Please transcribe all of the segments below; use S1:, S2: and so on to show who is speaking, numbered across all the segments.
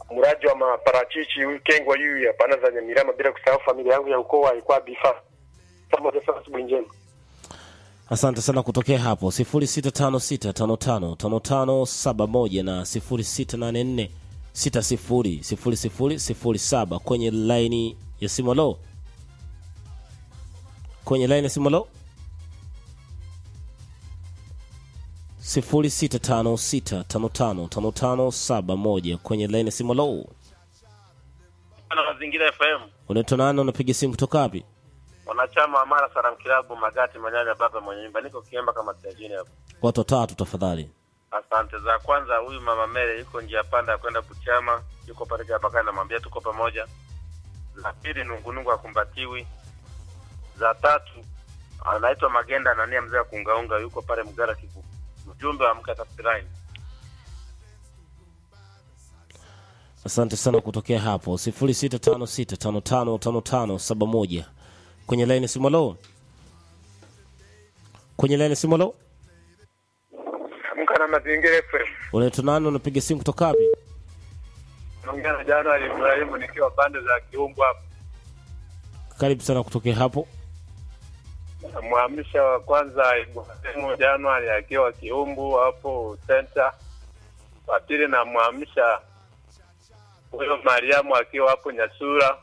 S1: mraji wa maparachichi huyu kengwa huyu ya pana za Nyamirama, bila kusahau familia yangu ya ukoo alikuwa bifa pamoja. Sana, asubuhi njema.
S2: asante sana kutokea hapo 0656555571 na 0684600007 kwenye laini ya simolo kwenye laini ya simolo 0656555571 kwenye laini ya simolo
S3: na mazingira FM
S2: unaitwa nani unapiga simu kutoka wapi
S3: wanachama wa Mara Salam Kilabu Magati Manyanya baba mwenye nyumba niko Kiemba kama tajini hapo.
S2: watu watatu tafadhali
S3: Asante za kwanza, huyu mama Mere yuko njia panda ya kwenda Kuchama, yuko pale Japakani, namwambia tuko pamoja. Za pili, nungunungu akumbatiwi. Za tatu, anaitwa Magenda Anania, mzee wa kuungaunga, yuko pale Mgara Kivu. Ujumbe wa mka tafsiraini.
S2: asante sana kutokea hapo 0656555571 kwenye laini simolo kwenye laini simolo
S1: Amka na mazingira FM.
S2: unaitwa nani unapiga simu kutoka wapi
S1: Naongea na Januari Ibrahimu nikiwa pande za Kiumbu hapa.
S2: karibu sana kutokea hapo
S1: Mwamsha wa kwanza Ibrahimu Januari akiwa Kiumbu hapo center. Wa pili namwamsha huyo Mariamu akiwa hapo Nyasura.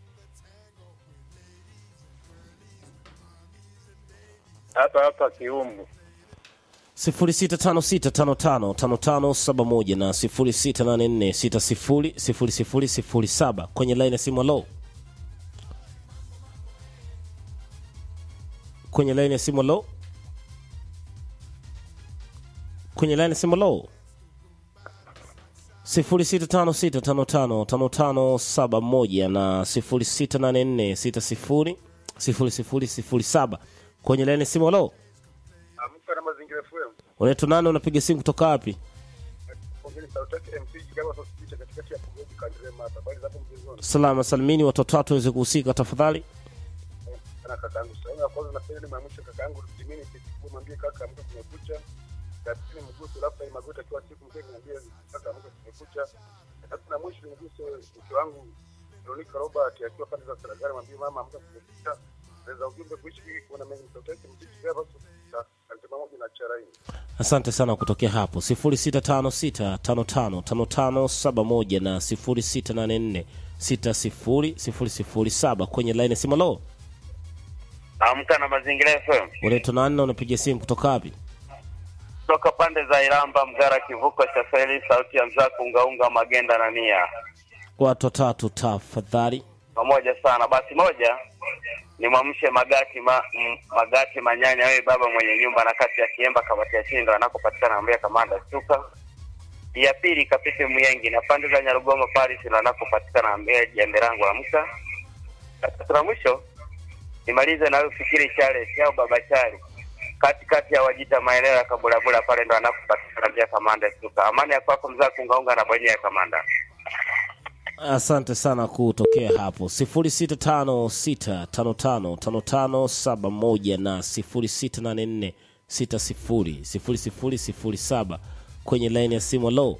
S1: Hapa hapa Kiumbu.
S2: 0656555571 na 0684600007 kwenye laini ya simu alo kwenye laini ya simu alo kwenye laini ya simu alo 0656555571 na 0684600007 kwenye laini ya simu alo
S1: Amka na mazingira FM.
S2: unaitwa nani unapiga simu kutoka wapi
S1: Pongezi sauti yake MC kama sositisha katikati ya Pugoji Kandrema hapa. Bali zapo mjezoni.
S2: salama salimini watoto watu waweze kuhusika tafadhali
S1: Sana kakaangu. Sasa kwanza napenda ni mwamsha kakaangu Timini Kitiku mwambie kaka amka kumekucha. Lakini mguso labda ni magota kwa siku mkenge mwambie kaka amka kumekucha. Sasa na mwisho mguso mke wangu Veronica Robert akiwa pande za Saragari mwambie mama amka kumekucha. Naweza ujumbe kuishi kuona mengi sauti yake mziki hapa sasa. Alisema moja na charaini.
S2: asante sana kutokea hapo 0656555571 na 0684600007 kwenye laini ya simu lo
S3: Amka na mazingira FM
S2: unaitwa nani na unapiga simu kutoka wapi
S3: toka pande za Iramba, Mgara, kivuko cha feri, sauti ya mzaa kuungaunga, Magenda na Nia
S2: watu watatu tafadhali
S3: pamoja sana. Basi moja ni mwamshe Magati ma, m, Magati Manyanya, wewe baba mwenye nyumba na kati ya Kiemba kamati ya Chindo anakopatikana ambia kamanda Stuka. Ya pili kapite Muyengi na pande za Nyarugoma Paris na anakopatikana ambia jembe langu amka. Tatu la mwisho nimalize na wewe fikiri Charles au baba Charles katikati ya Wajita maeneo ya Kabulabula pale ndo anakopatikana ambia kamanda Stuka. Amani ya kwako mzaa kuungaunga na bwenye ya kamanda.
S2: asante sana kutokea hapo 0656555571 na 0684600007 kwenye laini ya simu lo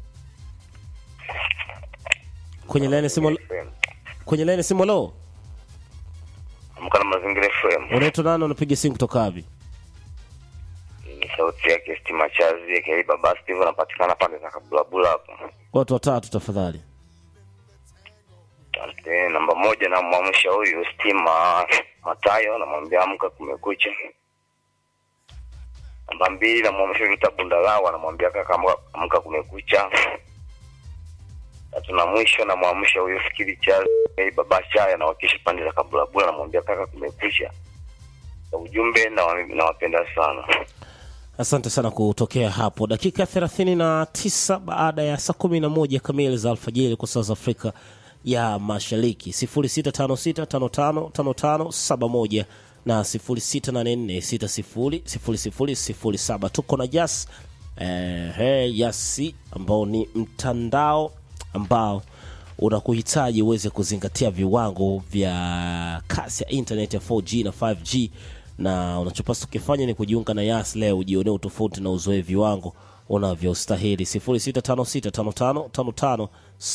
S2: kwenye laini ya simu kwenye laini ya simu lo
S3: Amka na mazingira FM.
S2: unaitwa nani unapiga simu kutoka wapi
S3: ni sauti yake Stima Chazi aka Baba Steve anapatikana pande za Kabulabula hapo.
S2: watu watatu tafadhali
S3: Asante. Namba moja namwamsha huyu Stima Matayo, namwambia amka, kumekucha. Namba mbili namwamsha Vita Bundalawa, namwambia kaka, amka, amka, kumekucha. Tatu na mwisho namwamsha huyu Fikiri Chazi aka Baba Chaya, anawakilisha pande za Kabulabula, namwambia kaka, kumekucha. Kwa ujumbe nawa- nawapenda sana.
S2: asante sana kutokea hapo dakika 39 baada ya saa 11 kamili za alfajiri kwa saa za afrika ya mashariki 0656555571 na 0684600007 tuko na jas eh, hey, yasi ambao ni mtandao ambao unakuhitaji uweze kuzingatia viwango vya kasi ya internet ya 4G na 5G na unachopaswa kukifanya ni kujiunga na Yas leo ujionee utofauti na uzoe viwango unavyostahili 06565555